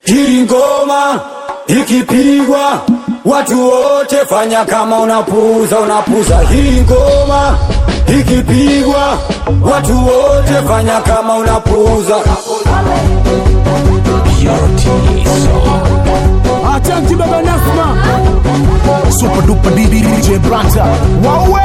Hii ngoma ikipigwa, watu wote fanya kama unapuza, unapuza. Hii ngoma ikipigwa, watu wote fanya kama unapuza. Asante baba Nasma, super duper DJ Branta, wawe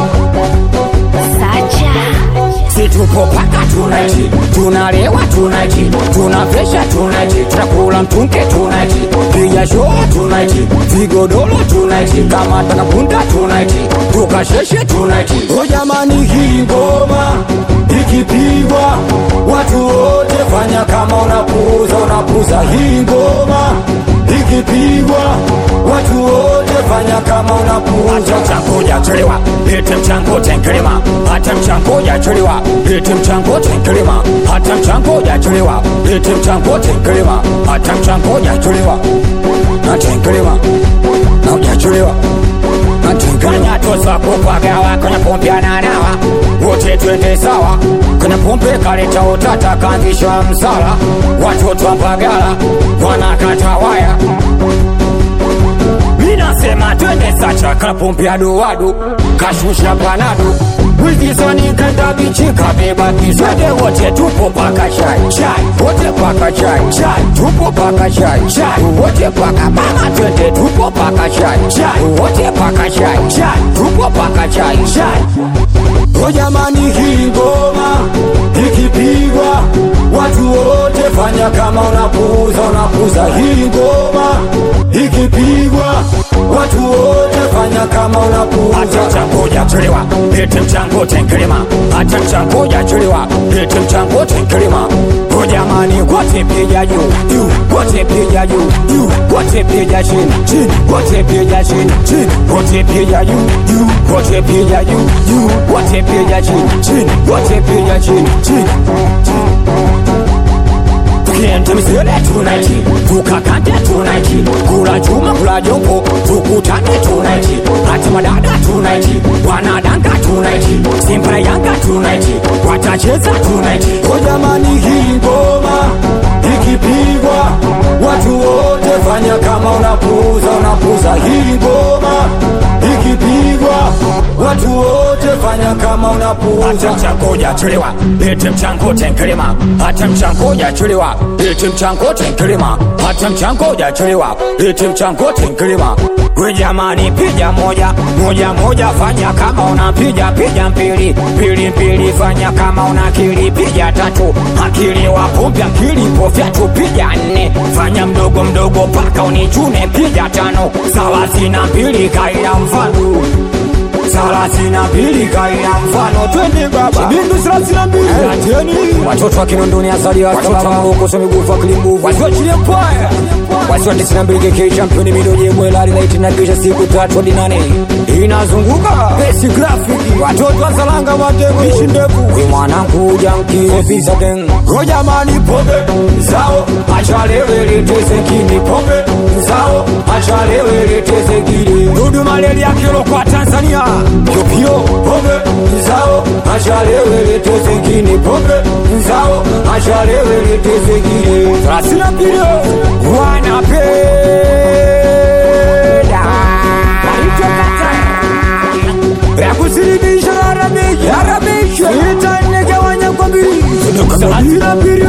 Sacha Si tupo paka tunaiti, tunalewa tunaiti, tunavesha tunaiti, tunakula mtunke tunaiti, piga show tunaiti, vigodoro tunaiti, kama takapunda tunaiti, tukasheshe tunaiti. O jamani, hii ngoma ikipigwa, watu wote fanya kama unapuza, unapuza. Hii ngoma ikipigwa, watu wote fanya kama unapuza. Hata mchango jachelewa, lete mchango tenkelema, hata mchango jachelewa, lete mchango tenkelema, hata mchango jachelewa, lete mchango tenkelema, hata mchango jachelewa, na tenkelema, na hujachelewa kanya tosa kupagawa kwenye pombe ananawa wote twende sawa kwenye pombe kaleta utata kaanzisha msala watoto wa Mbagala wanakata waya minasema twende sacha kapombe adoado kashusha panado wizisoni kanda bichi kabeba kizwede wote tupo paka chai chai wote paka chai chai tupo paka chai chai wote paka mama twende tupo paka chai chai wote paka chai chai tupo paka chai chai o jamani hii ngoma ikipigwa watu wote fanya kama unapuza unapuza hii ngoma ikipigwa watu wote fanya kama unapuza hata mchango jachelewa lete mchango tenkelema hata mchango jachelewa lete mchango tenkelema o jamani wote piga juu juu wote piga juu juu wote piga chini chini wote piga chini chini wote piga juu juu wote piga juu juu wote piga chini chini wote piga chini chini tukienda misele tunaiti tukakande tunaiti kula chuma kula jombo tukutane tunaiti hata madada tunaiti wanadanga tunaiti simpara yanga tunaiti watacheza tunaiti o jamani hii ngoma ikipigwa watu wote fanya kama unapuza unapuza hii ngoma ikipigwa watu wote fanya kama unapuza hata mchango jachelewa lete mchango tenkelema hata mchango jachelewa lete mchango tenkelema hata mchango jachelewa lete mchango tenkelema we jamani piga moja moja moja fanya kama unapiga piga mbili mbili mbili fanya kama una akili piga tatu akili wapumbi akili pofyatu piga nne fanya mdogo mdogo paka unichune piga tano thelathini na mbili kaila mfano thelathini na mbili kaila mfano twende baba bindu thelathini na mbili Ateni watoto wa Kinondoni azaliwa salama huko so miguu fa kilimbuvu wasiwachilie mpaya wasiwa tisini na mbili KK championi midoje mwela lilaiti na kisha siku tatu hadi nane inazunguka besi grafiki watoto wa Salanga Matego ishi ndefu we mwanangu janki ofisa gang go jamani pombe zao achalewe leteze kini pombe zao achalewe leteze kini dudu malaria kilo kwa Tanzania pyopyo pombe zao achalewe leteze kini pombe zao achalewe leteze kini thelathini na mbili wanapenda yakusilimisha yarabisha itanegawanya kwa mbili thelathini na mbili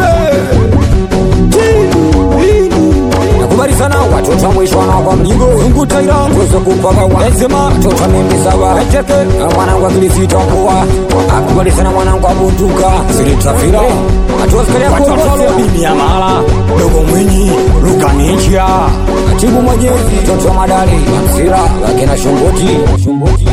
nakubali sana watoto wa mwisho wanaokwa mjigo zungu taira tuweze kupaka wazima watoto wa mimbi saba eteke mwanangu akilisita kuwa akubali sana mwanangu abunduka silitafira atuwasikaliakotoalobimi ya mala dogo mwinyi lukanichia katibu mwajezi mtoto wa madali amsira lakina shongoti